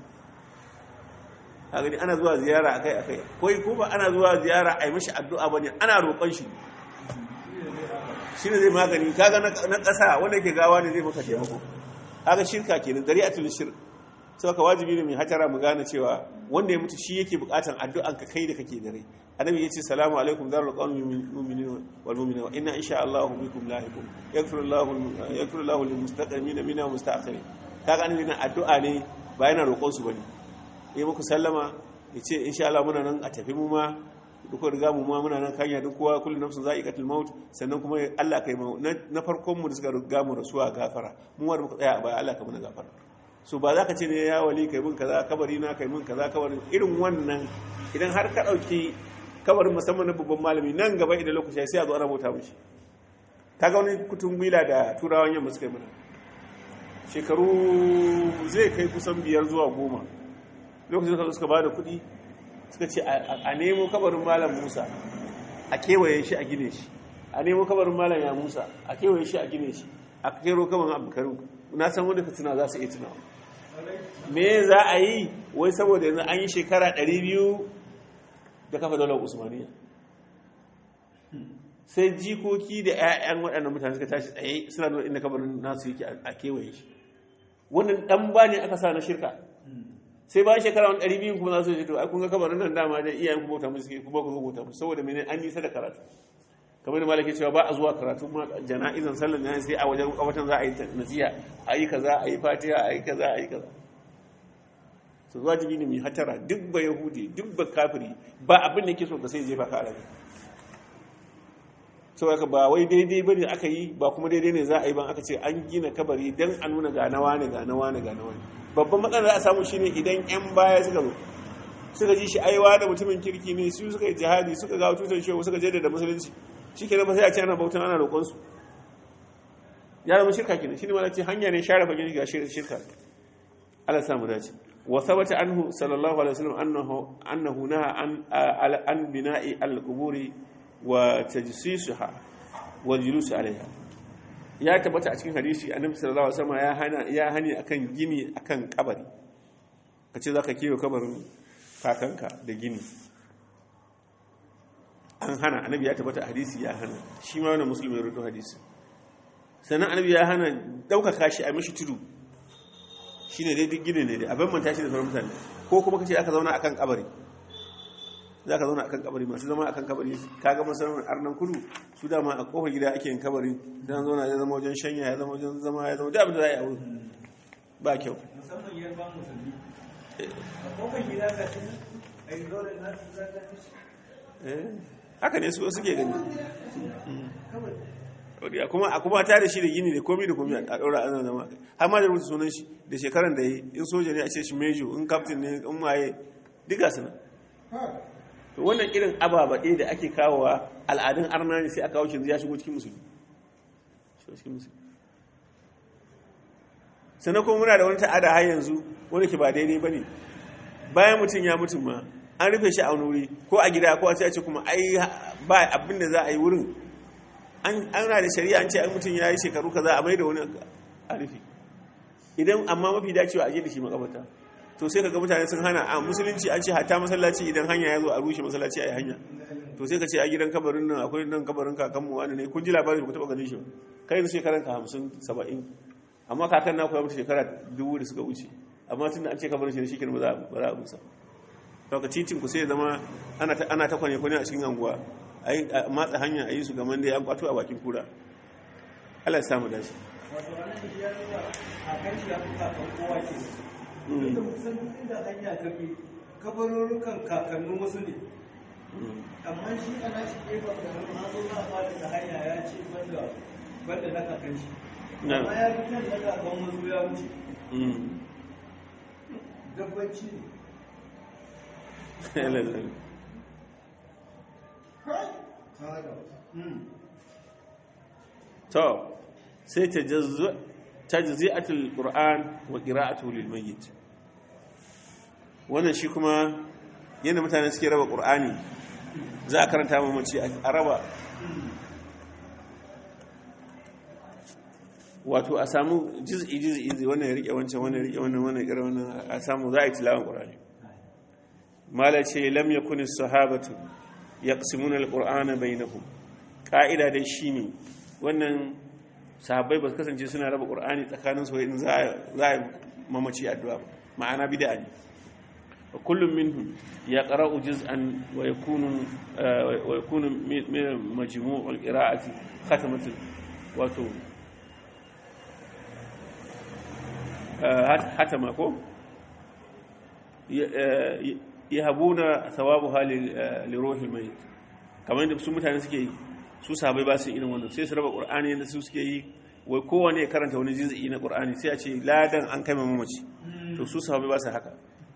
a gani ana zuwa ziyara akai akai koi ko ba ana zuwa ziyara a yi mashi addu'a bane ana roƙon shi shi ne zai magani kaga na ƙasa wanda ke gawa ne zai maka taimako kaga shirka kenan dari'atul shirk sai ka wajibi ne mai hatara mu gane cewa wanda ya mutu shi yake bukatan addu'an ka kai da kake da rai annabi yace salamu alaikum darul qawmi mu'minina wal mu'minat inna insha Allah bikum lahiqun yaghfiru Allah yaghfiru Allah lil mustaqdimin minna musta'khirin kaga annabi na addu'a ne ba yana roƙon su bane yi muku sallama yace insha Allah muna nan a tafi mu ma duk riga mu ma muna nan kanya duk kowa kullu nafsin za'iqatul maut sannan kuma Allah kai mu na farkon mu da suka riga mu rasuwa gafara mu wanda muka tsaya a baya Allah ka muna gafara so ba za ka ce ne ya wali kai mun kaza kabari na kai mun kaza kabarin irin wannan idan har ka dauki kabarin musamman na babban malami nan gaba idan lokaci sai a zo ana bauta mishi kaga wani kutun gwila da turawan yamma suka yi mana shekaru zai kai kusan biyar zuwa goma lokacin da suka ba da kuɗi suka ce a nemo kabarin malam musa a kewaye shi a gine shi a nemo kabarin malam ya musa a kewaye shi a gine shi a kero kaman abdulkarim na san wanda ka tuna za su iya tunawa me za a yi wai saboda yanzu an yi shekara 200 da kafa daular usmaniya sai jikoki da 'ya'yan waɗannan mutane suka tashi tsaye suna nuna inda kabarin nasu yake a kewaye shi wannan dan ba ne aka sa na shirka sai bayan shekara wani ɗari biyun kuma za su ce to ai kun ga kabarin nan dama da iyayen kuma bauta musu suke kuma ku bauta musu saboda mene an nisa da karatu kamar da malaki cewa ba a zuwa karatu ma jana'izan sallan jana'iz sai a wajen kawatan za a yi nasiya a yi kaza a yi fatiha a yi kaza a yi kaza su wajibi ne mai hatara duk ba yahudi duk ba kafiri ba abin da ke so ka sai jefa ka alaƙa saboda ba wai daidai bane aka yi ba kuma daidai ne za a yi ban aka ce an gina kabari dan a nuna ga nawa ne ga nawa ne ga nawa ne babban matsalar da a samu shine idan yan baya suka zo suka ji shi aiwa da mutumin kirki ne su suka yi jihadi suka ga tutar shehu suka je da musulunci shikenan ba sai a ce ana bautan ana roƙon su ya zama shirka kenan shine ma ce hanya ne share fagen ga shirka Allah samu dace wa thabata anhu sallallahu alaihi wasallam annahu annahu naha an an bina'i al-quburi wa tajsisuha wa julus alaiha ya tabbata a cikin hadisi annabi sallallahu alaihi wasallam ya hana ya hani akan gini akan kabari kace zaka kiyo kabarin kakanka da gini an hana annabi ya tabbata hadisi ya hana shi ma wannan musulmi ya rubuta hadisi sannan annabi ya hana daukaka shi a mishi tudu shine dai duk gini ne dai abin manta shi da sauran mutane ko kuma kace aka zauna akan kabari za ka zauna akan kabari masu zama akan kabari kaga masarautar arnan kudu su dama a kofar gida ake yin kabari dan zauna ya zama wajen shanya ya zama wajen zama ya zama da abin da za a yi a wurin ba kyau musamman ya ba musulmi a kofar gida ga shi a yi dole na su zaga Eh, haka ne su suke gani kawai Wadda kuma a kuma ta da shi da gini da komi da komi a ɗaura ana zama har ma da rubuta sunan shi da shekaran da yi in soja ne a ce shi mejo in kaftin ne in maye diga su nan to wannan irin ababaɗe da ake kawowa al'adun arna ne sai a kawo shi ya shigo cikin musulmi Shigo cikin musulmi sannan kuma muna da wani ta'ada har yanzu wanda ke ba daidai ba ne bayan mutum ya mutum ma an rufe shi a wani wuri ko a gida ko a ce a ce kuma ai ba abin da za a yi wurin an ana da shari'a an ce an mutum ya yi shekaru kaza a mai da wani a rufe idan amma mafi dacewa a je da shi makabarta to sai kaga mutane sun hana a musulunci an ce hatta masallaci idan hanya ya zo a rushe masallaci a yi hanya to sai ka ce a gidan kabarin nan akwai nan kabarin kakanmu wani ne kun ji labarin ku taɓa ganin shi ba kai yanzu shekaran ka hamsin saba'in amma kakan na koya mutu shekara dubu da suka wuce amma tun da an ce kabarin shi ne shi ba za a busa to ka titin ku sai ya zama ana ta ana ta kwane kwane a cikin anguwa a yi a matsa hanya a yi su gaman da ya kwato a bakin kura Allah ya samu dace wato ranar da ya zuwa a kan shi ya fi kakan kowa ke inda kusan duk inda hanya ta bi kabarurukan kakannin wasu ne amma shi ana shi gefen da nan an zo za a fara da hanya ya ce banda banda na kakan shi Na. amma ya fi kan na kakan wasu ya wuce Mm. dabbanci ne Lallai. Mm. to sai tajzi'atul qur'an wa qira'atuhu lil mayyit wannan shi kuma yadda mutane suke raba qur'ani za a karanta mu mace a raba wato a samu juz'i juz'i wannan ya rike wancan wannan ya rike wannan wannan ya rike wannan a samu za a yi tilawan qur'ani mala ce lam yakun as-sahabatu yaqsimuna al-qur'ana bainahum ka'ida dai shine wannan sahabbai ba su kasance suna raba qur'ani tsakanin su in za a mamaci addu'a ba ma'ana bid'a ne wa kullum minhum yaqra'u juz'an wa yakunu wa yakunu min majmu'ul qira'ati khatamatul wato hatama ko yahabuna thawabuha li ruhil mayit kamar yadda su mutane suke yi su sahabbai ba su irin wannan sai su raba qur'ani yadda su suke yi wai kowane ya karanta wani juz'i na qur'ani sai a ce ladan an kai mamaci to su sahabbai ba su haka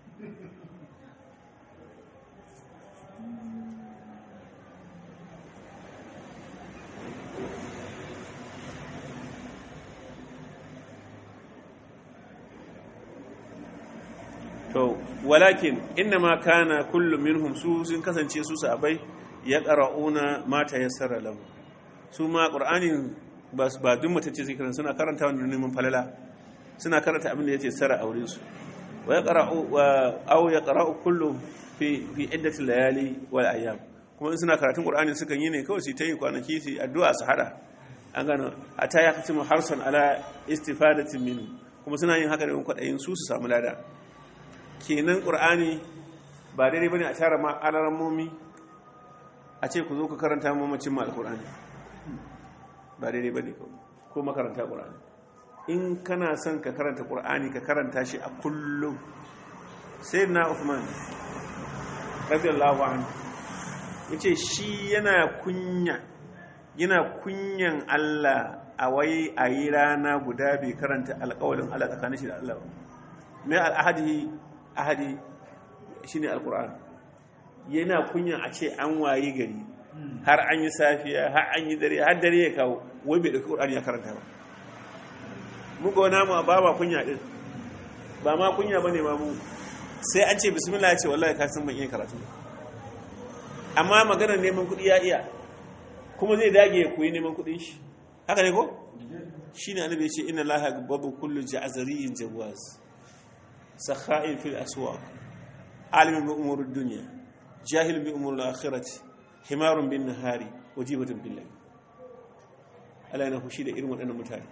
to walakin innama kana kullu minhum su sun kasance su sahabbai ya qara'una ma tayassara lahu su ma qur'anin ba su ba duk matacce sai karanta suna karanta wanda neman falala suna karanta abin da ya ce sara aure su wa ya qara'u wa aw ya qara'u kullu fi fi iddati layali wal ayyam kuma in suna karatun qur'ani sukan yi ne kawai su tayi kwanaki su addu'a su hada an gano ata ya katimu harsan ala istifadatin min kuma suna yin haka da kwadayin su su samu lada kenan qur'ani ba daidai bane a tara ma alarammomi a ce ku zo ku karanta mamacin ma alqur'ani ba daidai bane ko makaranta qur'ani in kana son ka karanta qur'ani ka karanta shi a kullum sayyidina uthman radiyallahu anhu yace shi yana kunya yana kunyan Allah a wai a yi rana guda bai karanta alƙawalin Allah tsakanin shi da Allah mai al'ahadi ahadi shi ne alƙur'an yana kunyan a ce an wayi gari har an yi safiya har an yi dare har dare ya kawo wai bai ɗauki ƙur'ani ya karanta ba muka wani mu ba ma kunya ɗin ba ma kunya ba ne ma mu sai an ce bismillah ya ce wallahi ka san ban iya karatu amma maganar neman kuɗi ya iya kuma zai dage ya koyi neman kuɗin shi haka ne ko shi ne annabi ce ina laha babu kullu ja'zariyin jawaz sakha'in fil aswaq alimin bi umurud dunya jahil bi umuril akhirati himarun bin nahari wajibatun bil layl Allah yana fushi da irin waɗannan mutane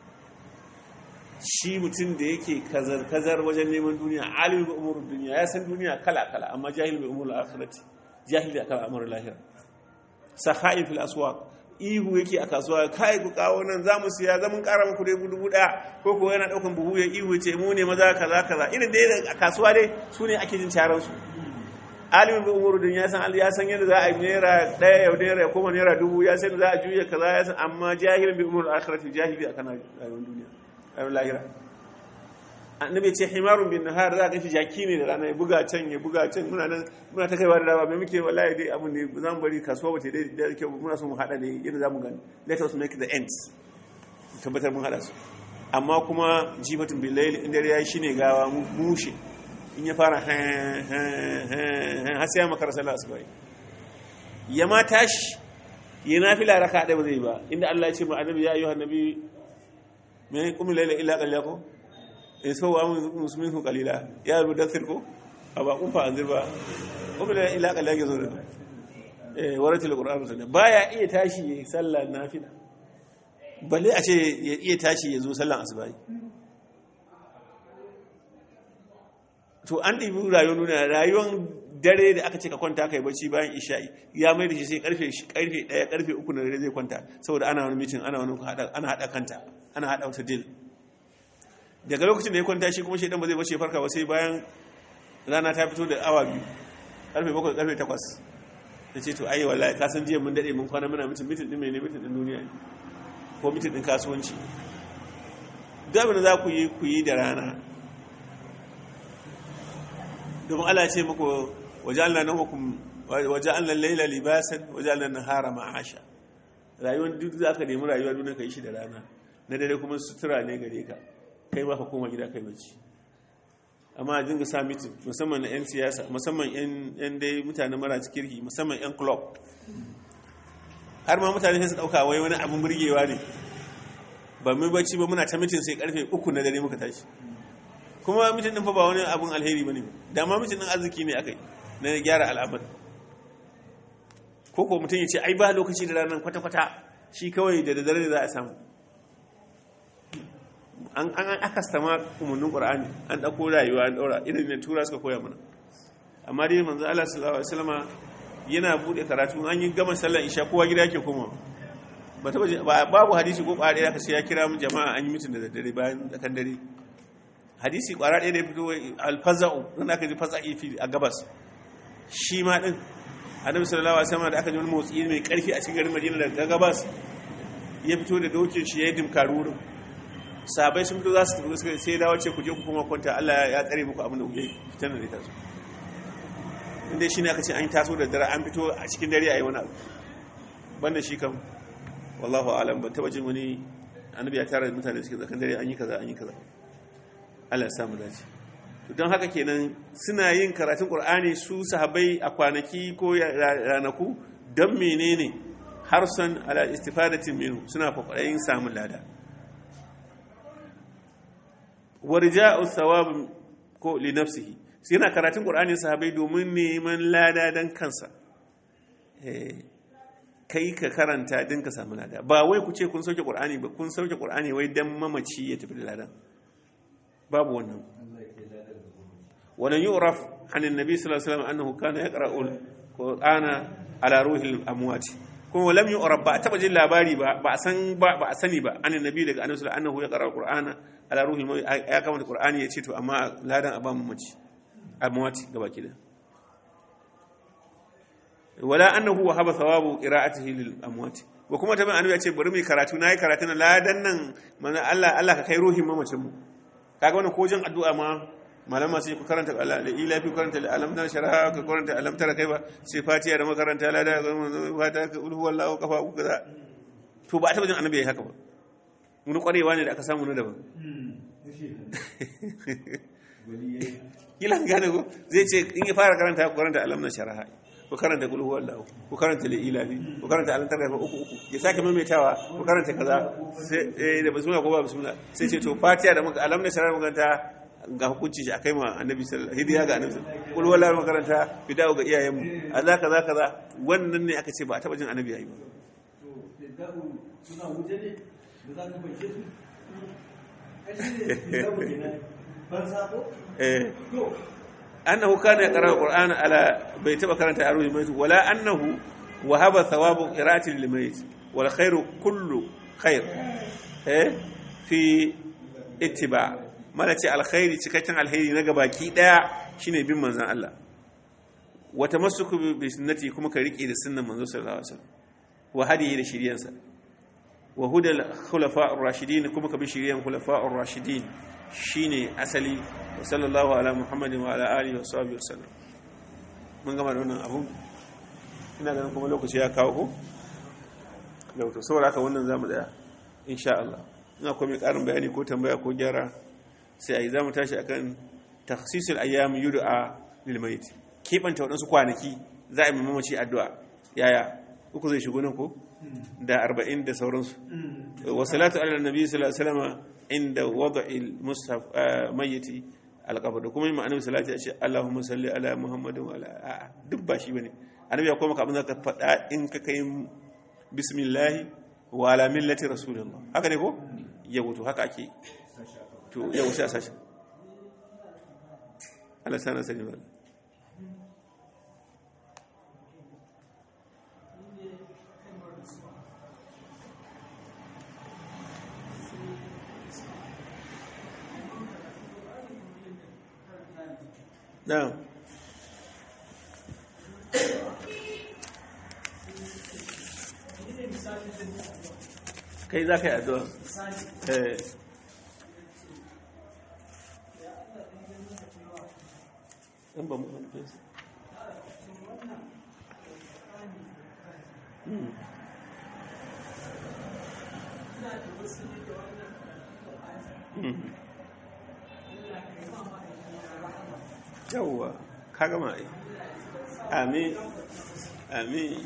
shi mutum da yake kazar kazar wajen neman duniya alimin bi umurud dunya ya san duniya kala kala amma jahil bi umuril akhirati jahil da akan amurin lahira sakha'in fil aswaq ihu yake a kasuwa kai ku kawo nan za mu siya zamun kara muku dai dubu daya ko ko yana daukan buhu ya ihu ce mu ne maza kaza kaza irin dai a kasuwa dai su ne ake jin taron su alimin bi umuru din ya san ya san yadda za a yi naira daya yau naira ya koma naira dubu ya san za a juya kaza ya san amma jahilin bi umuru akhirati jahili akan rayuwar duniya rayuwar lahira annabi ce himarun bin nahar za ka shi jaki ne da rana ya buga can ya buga can muna nan muna ta kaiwa da dawa mai muke wallahi dai abin da za mu bari kasuwa ba ta dai da kyau muna so mu hada ne yadda za mu gani let us make the ends tabbatar mun hada su amma kuma jifatun billahi inda ya yi shine gawa mushe in ya fara har sai ya makara sallah asuba ya ma tashi ya nafila raka ɗaya ba zai ba inda Allah ya ce ma annabi ya ayyuhan nabi mai kuma laila illa qallako in so wa musulmin su kalila ya rubu dasir ko a ba kun fa anzir ba ko da ila kala yake zo da eh waratul qur'an sunna baya iya tashi yayi sallar nafila balle a ce ya iya tashi ya zo sallar asuba to an dibi rayuwar nuna rayuwar dare da aka ce ka kwanta kai bacci bayan isha'i ya mai da shi sai karfe karfe 1 karfe 3 na dare zai kwanta saboda ana wani meeting ana wani hada ana hada kanta ana hada wata deal daga lokacin da ya kwanta shi kuma shaidan ba zai bace farka ba sai bayan rana ta fito da awa biyu karfe bakwai karfe takwas da ce to ayi wallahi ka san jiya mun dade mun kwana muna mitin mitin din mene mitin din duniya ko mitin din kasuwanci duk abin da za ku yi ku yi da rana domin Allah ce muku waje'alna nawmakum waje'alna al-layla libasan waje'alna an-nahara ma'asha rayuwar duk za ka nemi rayuwar duniya ka yi shi da rana na dare kuma sutura ne gare ka kai ma ka koma gida kai bacci amma a dinga sa mitin musamman na 'yan siyasa musamman 'yan dai mutane mara kirki musamman 'yan club har ma mutane sai su dauka wai wani abin burgewa ne ba mu bacci ba muna ta mitin sai karfe uku na dare muka tashi kuma mitin din fa ba wani abin alheri bane da ma mitin din arziki ne akai na gyara al'amar ko ko mutum ya ce ai ba lokaci da ranar kwata-kwata shi kawai da daddare za a samu an an akasta ma umarnin qur'ani an dauko rayuwa an daura irin ne tura suka koya mana amma dai manzo Allah sallallahu alaihi wasallama yana bude karatu an yi gama sallar isha kowa gida yake koma ba ta babu hadisi ko ƙwara ɗaya sai ya kira mu jama'a an yi mutum da daddare bayan tsakan dare hadisi ƙwara ɗaya da ya fito alfaza'u nan aka ji fasa'i fi a gabas shi ma din annabi sallallahu alaihi wasallam da aka ji wani motsi mai karfi a cikin garin Madina daga gabas ya fito da dokin shi ya yi dimkarurin sahabai sun fito za su tafi suka sai dawo ce ku je ku kuma kwanta Allah ya tsare muku abin da kuke fitar da taso inda shine aka ce an taso da dare an fito a cikin dare ayi wani abu banda shi kam wallahu alam ban taba jin wani annabi ya tara mutane suke tsakan dare an yi kaza an yi kaza Allah ya sa mu dace to don haka kenan suna yin karatun Qur'ani su sahabbai a kwanaki ko ranaku don menene harsan ala istifadatin minhu suna kwakwarayin samun lada warja'u thawab ko li nafsihi sai yana karatun qur'ani sahabbai domin neman lada dan kansa eh kai ka karanta din ka samu lada ba wai ku ce kun sauke qur'ani ba kun sauke qur'ani wai dan mamaci ya tafi da ladan babu wannan ولن يعرف عن النبي صلى الله عليه وسلم أنه كان يقرأ القرآن على روح الأموات kuma lam yu'rab ba taba jin labari ba ba san ba ba sani ba an annabi daga annabi sallallahu annahu ya qara alqur'ana ala ruhi ya kama da qur'ani ya ce to amma ladan aban mace amwati gaba kida wala annahu wahaba thawabu qira'atihi lil amwati wa kuma taban annabi ya ce bari mu karatu nayi karatu na ladan nan manzo Allah Allah ka kai ruhin mamacin mu kaga wannan ko jin addu'a ma malama sai ku karanta Allah da ila fi karanta alam na sharaha ka karanta alam tara kai ba sai fatiha da makaranta la da fata ka ulhu wallahu kafa ku kaza to ba a taba jin annabi yayi haka ba mun kwarewa ne da aka samu na daban kila gane ko zai ce in ya fara karanta ku karanta alam na sharaha ku karanta ulhu wallahu ku karanta la ila fi ku karanta alam tara kai uku uku ya sake maimaitawa ku karanta kaza sai da bismillah ko ba bismillah sai ce to fatiha da alam na sharaha makaranta ga hukunci shi akai ma annabi sallallahu hidiya ga annabi kul wala makaranta bida'u ga iyayenmu Allah kaza kaza wannan ne aka ce ba a taba jin annabi yayi ba to bida'u suna wuce ne da za ka bace su kashi ne bida'u ne ban sabo eh to annahu kana yaqra alquran ala bai taba karanta aruhi mai wala annahu wahaba thawabu qira'ati lil mayt wal khairu kullu khair eh fi ittiba' mana ce alkhairi cikakken alkhairi na gabaki daya shine bin manzon Allah wa tamassuku bi sunnati kuma ka rike da sunnan manzon sallallahu alaihi wasallam wa hadiyi da shiriyansa wa hudal khulafa'ur rashidin kuma ka bi shiriyan khulafa'ur rashidin shine asali wa sallallahu ala muhammadin wa ala alihi wa sahbihi wasallam mun gama da wannan abun ina ganin kuma lokaci ya kawo ko da to saboda haka wannan zamu daya insha Allah ina kuma mai karin bayani ko tambaya ko gyara sai a yi za mu tashi akan taksisul ayyam yud'a lil mayit kebanta wadansu kwanaki za a yi mamaci addu'a yaya uku zai shigo nan ko da 40 da sauransu wa salatu ala nabi sallallahu alaihi wasallam inda wad'il mushaf mayyiti alqabr da kuma annabi salati ya ce Allahumma salli ala Muhammadin wa ala a'a duk ba shi bane annabi ya koma ka abin da ka faɗa in ka kai bismillah wa ala millati rasulillah haka ne ko yau to haka ake to yau sai a sashi Allah sana sani ba na'am kai za ka yi addu'a eh in ba mu ɗauke su yawwa ka gama ai amin amin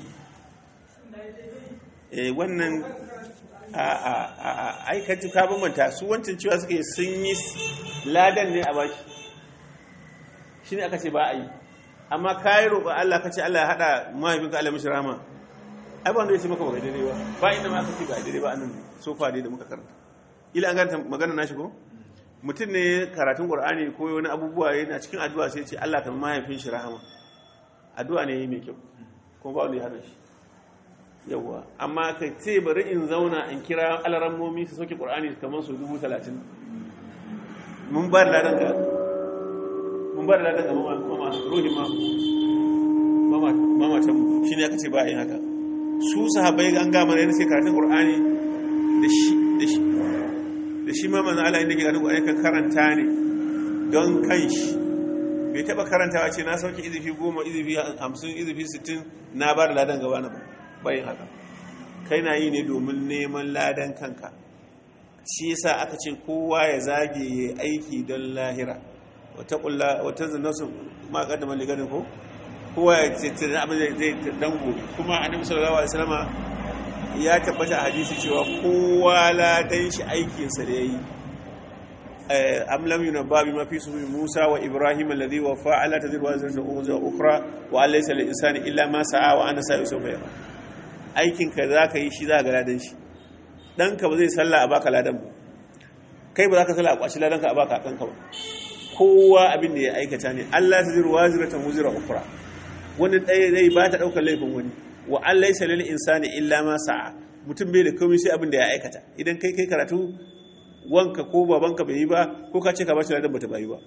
eh wannan a a a aikatu ka bambanta su wancan cewa suke sun yi ladan ne a baki shi ne aka ce ba a yi amma ka yi roƙon Allah ka ce Allah ya haɗa mahaifinka Allah mishi rama ai ba wanda ya ce maka ba ga daidai ba ba inda ma aka ce ga daidai ba annan so fa dai da muka karanta ila an ganta magana nashi ko mutum ne karatun qur'ani ko wani abubuwa yana cikin addu'a sai ce Allah ka mahaifin shi rahama addu'a ne mai kyau kuma ba wanda ya hana shi yawa amma ka ce bari in zauna in kira alarammomi su sauke qur'ani kamar su dubu talatin mun ba da ladan ga mun ba da ladan ga mama ruhi ma mamatan mu shi ne aka ce ba a yin haka su sahabbai an gama ne sai karatun qur'ani da shi da shi da shi ma manzo Allah inda ke karatun qur'ani kan karanta ne don kanshi bai taba karantawa ce na sauke izifi goma izifi hamsin izifi sittin na ba da ladan gaba na bayin haka kai na yi ne domin neman ladan kanka shi yasa aka ce kowa ya zage ya aiki don lahira wata kulla wata zinasu ma kaddama liganin ko kowa ya ce abin da zai dango kuma annabi sallallahu alaihi wasallama ya tabbata a hadisi cewa kowa ladan shi aikinsa da ya yi am lam yunabba bima fi sufi Musa wa Ibrahim alladhi wafa ala tadhir wa zirta uza ukhra wa alaysa lil insani illa ma sa'a wa ana sa'i sawfa yara aikin ka zaka yi shi za ga ladan shi dan ka ba zai salla a baka ladan ba kai ba za ka salla a kwashi ladan ka a baka kanka ba kowa abin da ya aikata ne Allah tadhir wa zirta uza ukhra wani ɗaya zai ba ta ɗaukar laifin wani wa alaysa lil insani illa ma sa'a mutum bai da komai sai abin da ya aikata idan kai kai karatu wanka ko babanka bai yi ba ko ka ce ka bashi ladan bata bayi ba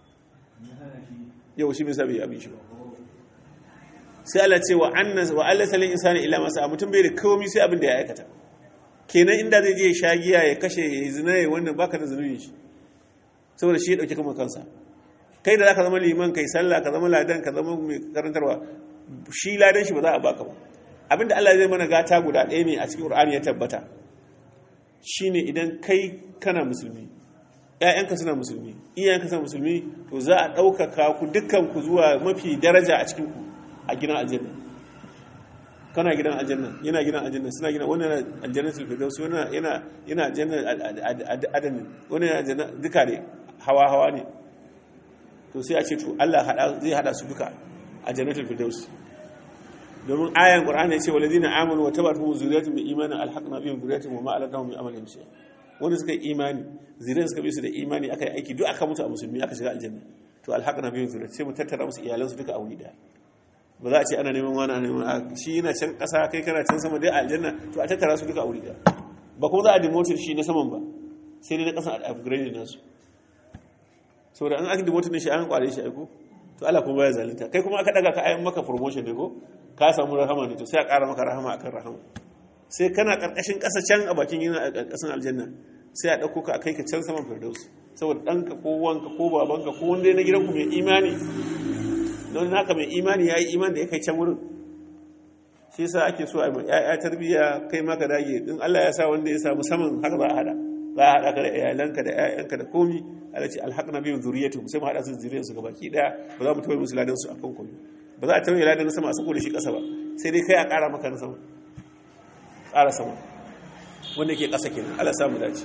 yau shi bisa bai yi abin shi ba sai Allah ce wa annas wa Allah salin insani illa masa mutum bai da komai sai abin da ya aikata kenan inda zai je sha giya ya kashe ya zina ya wannan baka da zunubin shi saboda shi ya dauke kuma kansa kai da zaka zama liman kai sallah ka zama ladan ka zama mai karantarwa shi ladan shi ba za a baka ba abinda Allah zai mana gata guda ɗaya ne a cikin Qur'ani ya tabbata shine idan kai kana musulmi ‘ya'yanka suna musulmi iyayenka suna musulmi to za a ɗaukaka ku dukkan ku zuwa mafi daraja a cikin ku a gidan aljanna kana gidan aljanna yana gidan aljanna suna gidan wani yana aljanna sulfidaus wani yana yana aljanna adanin wani yana aljanna duka ne hawa hawa ne to sai a ce to Allah zai hada su duka a jannatul firdaus domin ayan qur'ani ya ce walladina amanu wa tabatuhum zurriyatuhum bi imanin alhaqna bihim zurriyatuhum wa ma alatahum min amalihim shay wanda suka yi imani zuriyar suka bi su da imani aka yi aiki duk aka mutu a musulmi aka shiga aljanna to alhaqna bihim zurriyatuhum sai mu tattara musu iyalan su duka a wuri daya ba za a ce ana neman wani ana neman shi yana can kasa kai kana can sama dai a aljanna to a tattara su duka a wuri daya ba kuma za a demote shi na saman ba sai dai na kasan a upgrade nasu saboda an aka demote shi an kware shi aiko to Allah kuma baya zalunta kai kuma aka daga ka ayan maka promotion ne ko ka samu rahama ne to sai a ƙara maka rahama akan rahama sai kana ƙarƙashin ƙasa can a bakin yana a ƙasan aljanna sai a ɗauko ka a kai ka can saman firdaus saboda ɗanka ko wanka ko babanka ko wanda na gidanku mai imani don naka mai imani ya yi imani da ya kai can wurin shi yasa ake so a yi ya'ya tarbiyya kai maka dage in Allah ya sa wanda ya samu saman haka za a hada za a hada ka da iyalanka da ƴaƴanka da komi Allah ce alhaqna bihim zurriyyatuhum sai mu hada su zuriyar su gabaki daya ba za mu tawaye musu ladan su akan komai ba za a tawaye ladan na sama a sako da shi ƙasa ba sai dai kai a ƙara maka na sama ƙara sama wanda ke ƙasa kenan Allah samu dace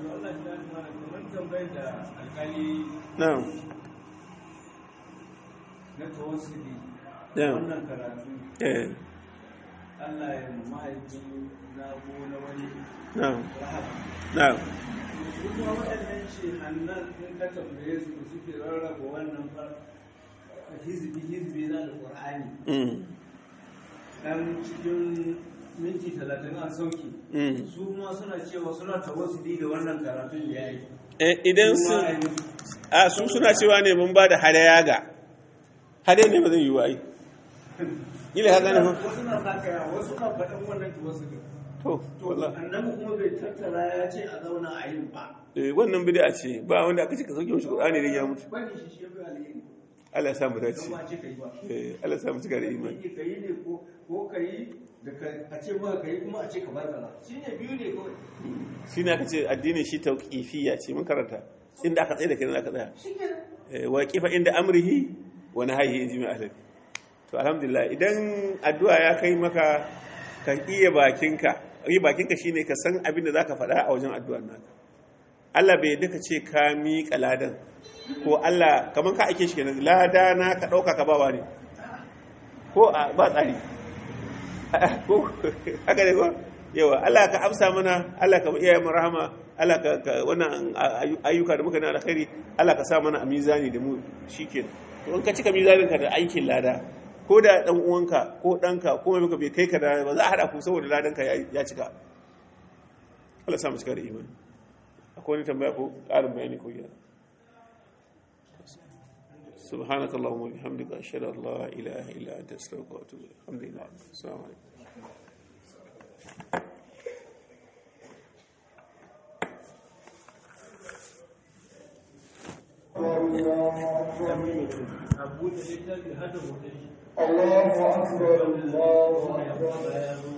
na'am na tawassuli na'am wannan karatu eh Allah ya mahaifi na ko na wani na'am rahama na'am kuma waɗannan ce hannan in ka tambaye su suke rarraba wannan fa hizbi hizbi na da Qur'ani mm dan cikin minti talatin a sauki mm su ma suna cewa suna tawassuli da wannan karatun da ya yi Eh, idan su Kuma a yi musu. a su suna cewa ne mun ba da hadaya ga hadaya ne ba zai yi wa ai ila haka ne fa wasu na sakaya wasu na faɗin wannan tawassuli to to wallahi annabi kuma bai tattara ya ce a zauna a yin ba eh wannan bid'a ce ba wanda aka ce ka sauke shi Qur'ani da ya mutu bani shi shi ya fi alheri Allah ya samu dace kuma ce ka yi ba eh Allah ya samu cika da imani ka yi ne ko ko ka yi da ka- a ce maka ka yi kuma a ce ka bar kaza shi ne biyu ne kawai shine aka ce addinin shi tauqifiyya ce mun karanta inda aka tsaye da kai nan aka tsaya shi ke Eh, wa kifa inda amrihi wa nahyihi in jimi ahli to alhamdulillah idan addu'a ya kai maka ka iya bakinka yi bakinka shine ka san abin da zaka faɗa a wajen addu'ar naka Allah bai yadda ka ce ka miƙa ladan ko Allah kaman ka ake shi kenan lada na ka ɗauka ka bawa ne ko a ba tsari ko haka ne ko yawa Allah ka amsa mana Allah ka iya mu rahama Allah ka ka- wannan ayu- ayyuka da muka na alkhairi Allah ka sa mana a mizani da mu shikenan to in ka cika mizanin ka da aikin lada ko da dan uwanka ko danka ko mai muka bai kai ka da ba za a hada ku saboda ladan ka ya ya cika Allah sa mu cika da imani akwai wani tambaya ko ƙarin bayani ko yana سبحانك اللهم وبحمدك أشهد أن لا إله إلا أنت أستغفرك وأتوب إليك الحمد لله السلام عليكم a buɗe littafi hada hoton shi الله أكبر الله أكبر ya zo